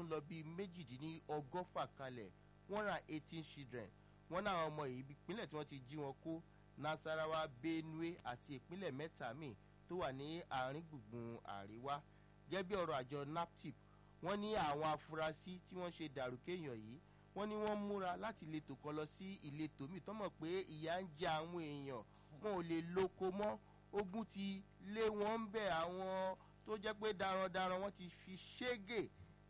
ń lọ bíi méjìdínlọ́gọ́fà kalẹ̀ one hundred and eighteen children wọ́n náà àwọn ọmọ yìí ìpínlẹ̀ tí wọ́n ti jí wọn kó nasarawa benue àti ìpínlẹ̀ mẹ́ta míì tó wà ní àárín gbùngbùn àríwá gẹ́gẹ́ bí ọ̀rọ̀ àjọ naptip wọ́n ní àwọn afurasí tí wọ́n ṣe dàrúkẹ́yàn yìí wọ́n ní wọ́n múra láti ìletò kan lọ sí ìletò míì tọ́mọ̀ pé ìyà ń jẹ àwọn èèyàn wọn ò lè lóko mọ́ ogun ti lé wọn ń bẹ̀ àwọn tó jẹ́ pé darandaran wọ́n ti fi ṣégè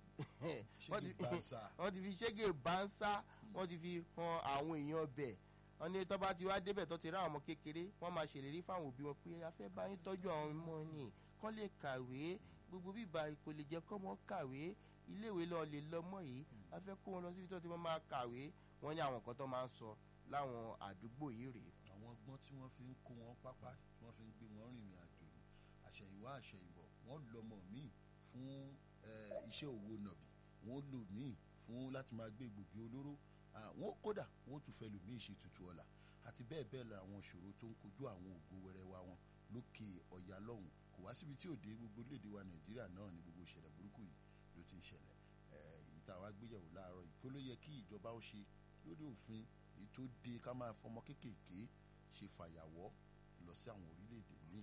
wọ́n ti- ṣégi bansa wọ́n ti fi ṣégè bánsá wọ́n ti fi han àwọn èèyàn bẹ̀ wọ́n ní tọ́ba ti wá débẹ̀ tó ti rá àwọn ọmọ kékeré wọ́n máa ṣèlérí fáwọn òbí wọn pé a fẹ́ bá yín tọ́jú àwọn ọmọ ni kán lè kàwé gbogbo bíbá kò lè jẹ́ kọ́mọ kàwé iléèwé lọ lè lọ́mọ yìí a fẹ́ kó wọn lọ síbi tó ti máa kàwé wọ́n ní àwọn nǹkan tó máa ń sọ láwọn àdúgbò yìí rèé àwọn ọgbọ́n tí wọ́n fi ń kó wọn pápá tí wọ́n fi ń gbé wọn rìnrìn àjò ni àṣẹ̀yìnwá àṣẹ̀yìnbọ̀ wọ́n lọ́mọ míì fún eh, iṣẹ́ òwò nàbì wọ́n lò míì fún láti máa gbé gbòógì olóró Ah, wọ́n kódà wọ́n tún fẹ́ lò míì ṣe tutù ọ̀la àti bẹ́ẹ̀ bẹ́ẹ̀ lọ àwọn ìṣòro tó ń kojú àwọn ògo wẹrẹ wa wọn lókè ọ̀yà lọ́hùn kò wá síbi tí òde gbogbo léde wa nàìjíríà náà ní gbogbo ìṣẹ̀lẹ̀ burúkú yìí ló ti ń ṣẹlẹ̀ Eh, èyí tá a wá gbéyàwó láàárọ̀ yìí kó ló yẹ kí ìjọba ó ṣe lórí òfin èyí tó de ká máa fọmọ kéékèèké ṣe fàyàwọ́ lọ sí àwọn orílẹ̀-èdè míì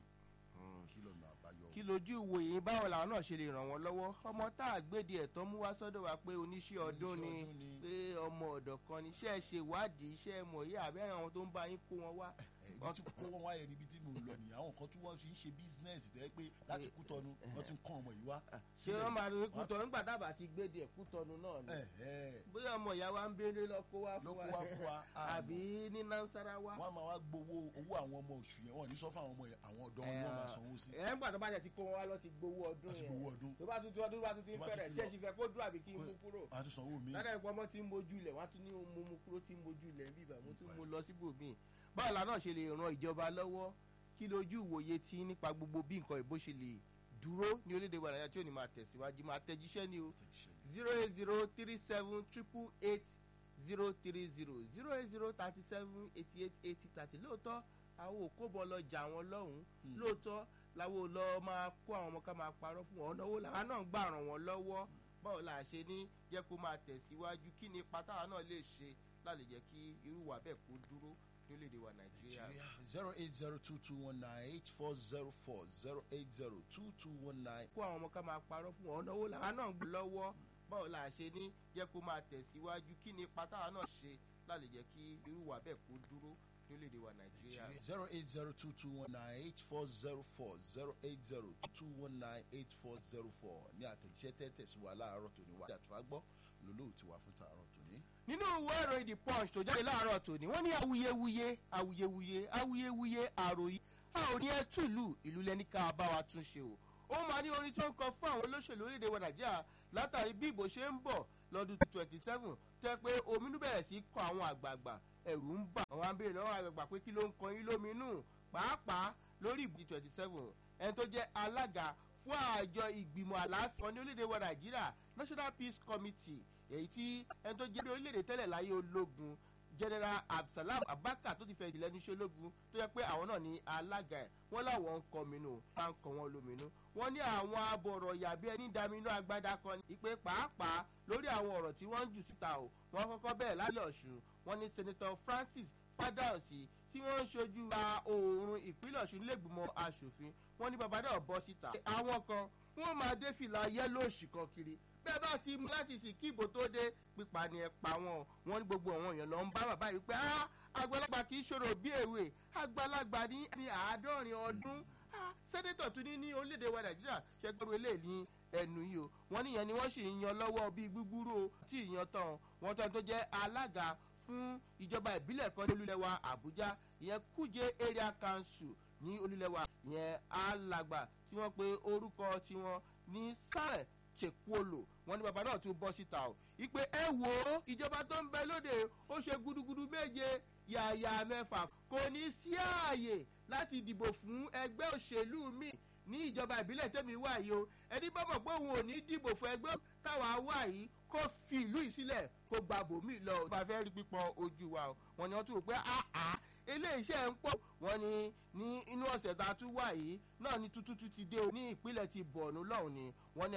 kí lọ́nà àbáyọ. kí lójú ìwòye báwo làwọn náà ṣe lè ràn wọ́n lọ́wọ́ ọmọ tá a gbéde ẹ̀tọ́ mú wá sọ́dọ̀ wa pé oníṣẹ́ ọdún ni Oníṣẹ́ ọdún ni. pé ọmọ ọ̀dọ̀ kan ni iṣẹ́ ṣe ìwádìí iṣẹ́ mọ̀ yí àbẹ́ àwọn tó ń bá yín kó wọn wá. ibi tí kó wọn wáyé níbi tí mò ń lọ nìyẹn àwọn kan tí wọ́n fi ń ṣe bísínẹ́sì tó yẹ pé láti kú tọnu wọ́n ti ń kọ́ ọmọ yìí wá. ṣé wọ́n máa rí kútọ́nu nígbà tábà ti gbéde ẹ̀ kútọ́nu náà ni. ẹ ẹ bóyá ọmọ ìyá wa ń béèrè lọ kó wá ló fún kó wá fún wa àbí ní nansarawa. wọ́n á máa wá gbowó owó àwọn ọmọ oṣù yẹn wọ́n ò ní sọ fún àwọn ọmọ yẹn àwọn ọ̀dọ́ wọn ni wọ́n máa sanwó sí ẹ̀ ń gbà tó bá jẹ́ ti kó wọn wá lọ ti gbowó ọdún láti yẹn gbowó ọdún tó bá tún ti ọdún bá tún ti ń Tó bá tún fẹ́rẹ̀ ti ṣé lọ. ti fẹ́ kó dúró àbí kí n mú kúrò wọ́n á tún sanwó mi. ládàá ìpọ́ ọmọ tí ń mojú ilẹ̀ wọ́n á tún ní mo mú kúrò tí ń mojú ilẹ̀ ń bíbà mo tún mú lọ síbòmíì báwo la náà ṣe lè ran ìjọba lọ́wọ́ kí lójú ìwòye tí nípa gbogbo bí nǹkan ìbò ṣe lè dúró ní orílẹ̀-èdè wa nàìjíríà tí ò ní máa tẹ̀síwájú máa tẹ̀jíṣẹ́ ni o zero eight zero three seven triple eight zero three zero zero eight zero thirty seven eighty eight eighty thirty lóòótọ́ àwọn òkóbọ̀ lọ jà wọn lọ́hùn-ún lóòótọ́ làwọn ò lọ máa kó àwọn ọmọ ká máa parọ́ fún wọn ọ̀nà owó làwọn náà ń gbà ràn wọ́n lọ́wọ́ báwo la ṣe ní jẹ́ kó máa tẹ̀síwájú kí ni ipa táwa náà lè ṣe láti jẹ́ kí irú wa bẹ́ẹ̀ kó dúró ní orílẹ̀-èdè wa nàìjíríà. zero eight zero two two one nine eight four zero four zero eight zero two two one nine. kó àwọn ọmọ ká máa parọ́ fún wọn ọ̀nà owó làwọn náà ń gbà lọ́wọ́ báwo la ṣe ní jẹ́ kó máa tẹ̀síwájú kí ni ipa táwa náà ṣe láti jẹ́ kí irú wa bẹ́ẹ̀ kó dúró ní orílẹ̀-èdè wa nàìjíríà. zero eight zero two two one nine eight four zero four zero eight zero two one nine eight four zero four ní àtẹ̀jíṣẹ́ tẹ́tẹ̀ sí wa láàárọ̀ tòní wa àtúwà gbọ́ lólóòtú wa fún tààrọ̀ tòní. nínú ìwé ìròyìn the punch tó jáde láàárọ̀ tòní wọ́n ní awuyewuye awuyewuye awuyewuye àròyé a ò ní ẹ túlù ìlú lẹni ká bá wa tún ṣe o ó máa ní orin tó ń kọ fún àwọn olóṣèlú orílẹ̀-èdè wa nàìjíríà látàrí bí ìbò ṣe ń bọ̀ lọ́dún twenty seven tó yẹ pé ominú bẹ̀rẹ̀ sí kọ àwọn àgbààgbà ẹ̀rù ń bà àwọn abẹ́rẹ́ lọ́wọ́ àgbààgbà pé kí ló ń kọ yín lóminú pàápàá lórí ìbò twenty seven ẹni tó jẹ́ alága fún àjọ ìgbìmọ̀ àlàáfíà ní orílẹ̀-èdè wa nàìjíríà national peace committee èyí tí ẹni tó jẹ́ bí orílẹ̀-èdè tẹ́lẹ̀ láyé ológun general absalam abaka tó ti fẹ́ ìdílé níṣẹ́ ológun tó yẹ pé àwọn náà ní alága ẹ̀ wọ́n láwọn ń kọminú máa ń kọ wọn lóminú wọ́n ní àwọn abọ̀rọ̀ yàbí ẹni daminú agbádá kan ní ìpè pàápàá lórí àwọn ọ̀rọ̀ tí wọ́n ń jù síta o wọ́n kọ́kọ́ bẹ̀rẹ̀ lálẹ́ ọ̀ṣun wọ́n ní senator francis fadausi tí wọ́n ń ṣojú ra oòrùn ìpínlẹ̀ ọ̀ṣun nílẹ̀gbìmọ̀ asòfin wọ́n ní bàbá náà bọ́ síta àwọn kan wọ́n máa dé fìlà yẹ́lóòṣì kan kiri bẹ́ẹ̀ bá ti mú láti sì kí ìbò tó dé pípa ni ẹ pa wọn wọn ní gbogbo àwọn èèyàn lọ ń bá bàbá yìí pé "Ah, àgbàlagbà kì í ṣòro bí èwe àgbàlagbà ní ní àádọ́rin ọdún Ah, sẹ́nẹ́tọ̀ tún ní ní orílẹ̀-èdè wa nàìjíríà ṣẹ́gbẹ́rú eléyìí ní ẹnu yìí o wọ́n níyẹn ni wọ́n sì ń yan lọ́wọ́ bíi gbúgbúrú o tí ìyan tán wọ́n tán tó jẹ́ alága fún ìjọba ìbílẹ̀ kan ní olúlẹ̀wà àbújá ìyẹn kújẹ area council ní olúlẹ̀wà ìyẹn alàgbà tí wọ́n pe orúkọ tiwọn ní sáré chekwolo wọn ní bàbá náà tún bọ́ síta o ìpè ẹ wò ó ìjọba tó ń bẹ lóde ó ṣe gudugudu méje yàyà mẹ́fà kò ní sí ààyè láti dìbò fún ẹgbẹ́ òṣèlú mi ní ìjọba ìbílẹ̀ tẹ́mi wà yìí o ẹni bá mọ̀ pé òun ò ní dìbò fún ẹgbẹ́ táwa wà yìí kó fi ìlú yìí sílẹ̀ kó gba bòmí lọ o. bá fẹ́ rí pípọ̀ ojú wa o wọn ni wọ́n tún wò pé àá iléeṣẹ́ ń pọ̀ wọ́n ní ní inú ọ̀sẹ̀ tá a tún wà yìí náà ni tuntun ti dé o ní ìpínlẹ̀ ti bọ̀ọ̀nù lọ́hùn ni wọ́n ní